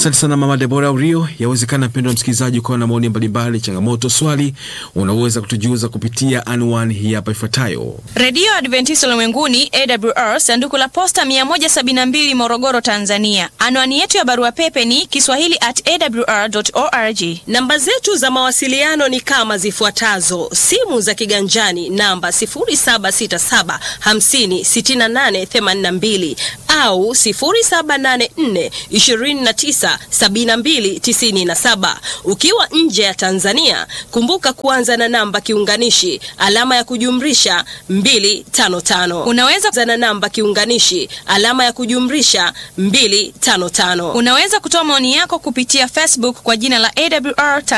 Asante sana Mama Debora Urio. Yawezekana mpendo wa msikilizaji ukawa na maoni mbalimbali, changamoto, swali, unaweza kutujuza kupitia anwani hii hapa ifuatayo. Redio Adventista Ulimwenguni AWR, sanduku la posta 172 Morogoro, Tanzania. Anwani yetu ya barua pepe ni kiswahili at awr.org. Namba zetu za mawasiliano ni kama zifuatazo: simu za kiganjani namba 0767 50 68 82 au 0784 29 72 97. Ukiwa nje ya Tanzania, kumbuka kuanza na namba kiunganishi alama ya kujumlisha 255. Unaweza Anza na namba kiunganishi alama ya kujumlisha 255. unaweza kutoa maoni yako kupitia Facebook kwa jina la AWR